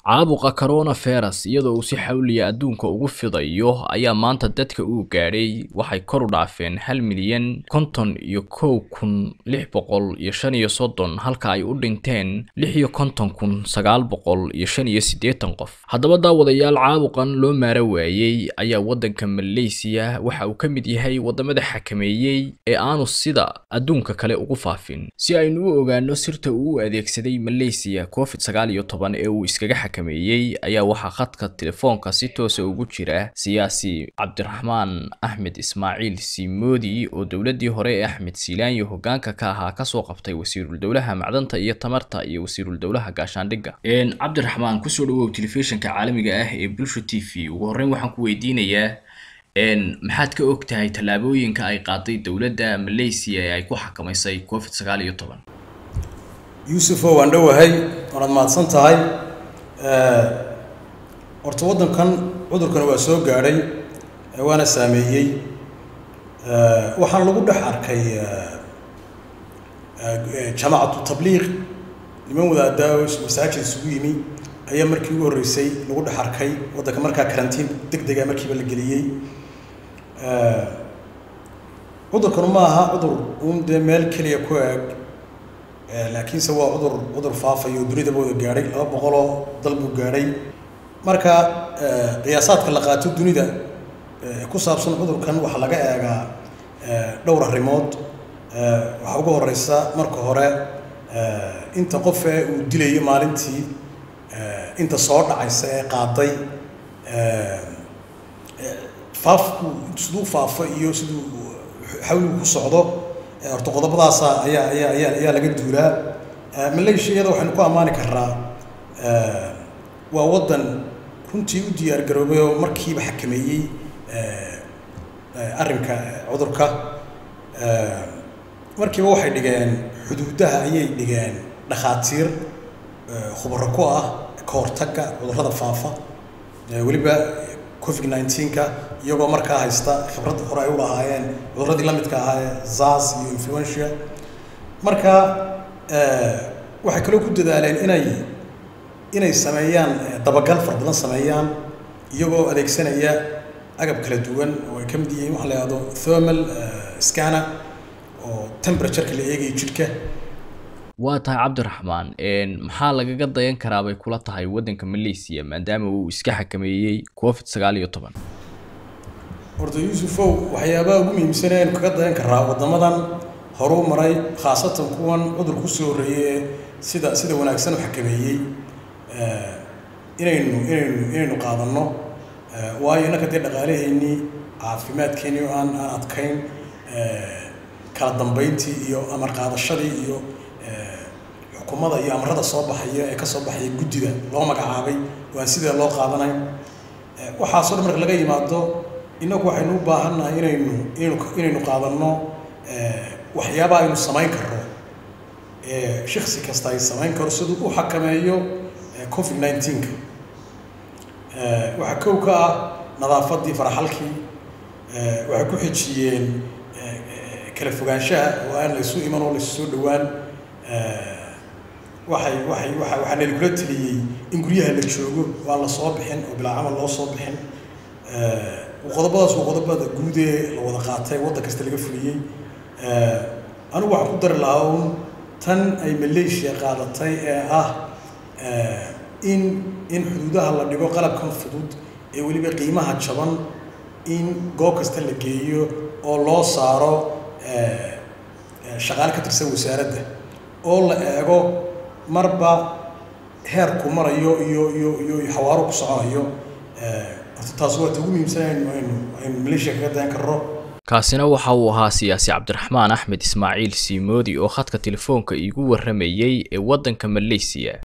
caabuqa coronavirus iyadoo uu si xawliya adduunka ugu fidayo ayaa maanta dadka uu gaadhay waxay kor u dhaafeen hal milyan konton iyo kow kun lix boqol iyo shan iyo soddon halka ay u dhinteen lix iyo konton kun sagaal boqol iyo shan iyo siddeetan qof haddaba daawadayaal caabuqan loo maara waayey ayaa waddanka malaysiya waxa uu ka mid yahay waddamada xakameeyey ee aanu sida adduunka kale ugu faafin si aynu u ogaano sirta uu u adeegsaday malaysiya covid sagaal iyo toban ee uu iskaga xakameeyey ayaa waxaa khadka telefoonka si toosa ugu jira siyaasi cabdiraxmaan axmed ismaaciil siimoodi oo dowladii hore ee axmed siilaanyo hogaanka ka ahaa kasoo qabtay wasiirul dowlaha macdanta iyo tamarta iyo wasiirul dowlaha gaashaandhigga cabdiraxmaan kusoo dhawow telefishinka caalamiga ah ee bulsha t v ugu horreyn waxaan ku weydiinayaa maxaad ka og tahay tallaabooyinka ay qaaday dowladda malaysiya ee ay ku xakamaysay covid sagaal iyo toban yuusufo waan dhowahay waanaad mahadsan tahay horta waddankan cudurkan waa soo gaadhay waana saameeyey waxaana lagu dhex arkay jamaacatu tabliiq niman wadaadaa masaajid isugu yimi ayaa markii ugu horreysay lagu dhex arkay waddanka markaa karantiin deg dega markiiba la geliyey cudurkanu ma aha cudur uun dee meel keliya ku eg laakiinse waa cudur cudur faafayo dunidaba wada gaadhay laba boqoloo dal buu gaadhay marka qiyaasaadka la qaato dunida ku saabsan cudurkan waxaa laga eegaa dhowr arrimood waxaa ugu horeysa marka hore inta qof ee uu dilayo maalintii inta soo dhacaysa ee qaaday faafku siduu faafo iyo siduu xawligu ku socdo horta qodobadaasa ayaa ayaa ayaa ayaa laga duulaa malaysia iyada waxaynu ku ammaani karaa waa waddan runtii u diyaar garoobay oo markiiba xakameeyey arrinka cudurka markiiba waxay dhigeen xuduudaha ayay dhigeen dhakhaatiir khubaro ku ah ka hortagga cudurrada faafa weliba covid nineteenka iyagoo markaa haysta khibrad hore ay u lahaayeen cudurradii la midka ahaa ee zas iyo influentia marka waxay kaloo ku dadaaleen inay inay sameeyaan dabagal fara badan sameeyaan iyagoo adeegsanaya agab kala duwan oo ay ka mid yihiin waxa la yihahdo thermal scanner oo temperatureka la eegayo jidhka waa tahay cabdiraxmaan maxaa lagaga dayan karaa bay kula tahay waddanka malaysiya maadaama uu iska xakameeyey covid sagaal iyo toban horta yuusufow waxyaabaha ugu muhiimsan aynu kaga dayan karaa waddamadan horuu maray khaasatan kuwan cudur kusoo horreeyey ee sida sida wanaagsan u xakameeyey inaynu inaynu inaynu qaadanno waayo innaka dee dhaqaalaheennii caafimaadkeennii oo aan aan adkayn kala dambeyntii iyo amar qaadashadii iyo xukuumada iyo amarada soo baxaya ee ka soo baxaya guddida loo magacaabay oo aan sidee loo qaadanayn waxaasoo dhan marka laga yimaado innagu waxaynu u baahannahay inaynu inaynu inaynu qaadanno waxyaabaha aynu samayn karno ee shiksi kasta ay samayn karo siduu u xakameeyo covid nineteenka waxaa kow ka ah nadaafadii faraxalkii waxay ku xijiyeen kala fogaanshaha oo aan laysu iman oo laysu soo dhowaan waxay waxay waa waxaa nalagula teliyey in guryaha la joogo waan la soo bixin oo bilaa camal loo soo bixin qodobadaas waa qodobada guud ee la wada qaatay waddan kasta laga fuliyey anigu waxaan ku dari lahaa un tan ay malaysia qaadatay ee ah in in xuduudaha la dhigo qalabkan fudud ee weliba qiimaha jaban in goob kasta la geeyo oo loo saaro shaqaale ka tirsan wasaaradda oo la eego marba heerku marayo iyo iyo iyo xawaaro ku soconayo horta taas waa ta ugu muhiimsan aynu aynu aynu malaysia kaga dayan karno kaasina waxa uu ahaa siyaasi cabdiraxmaan axmed ismaaciil siimoodi oo khadka telefoonka iigu warramayey ee waddanka malaysiya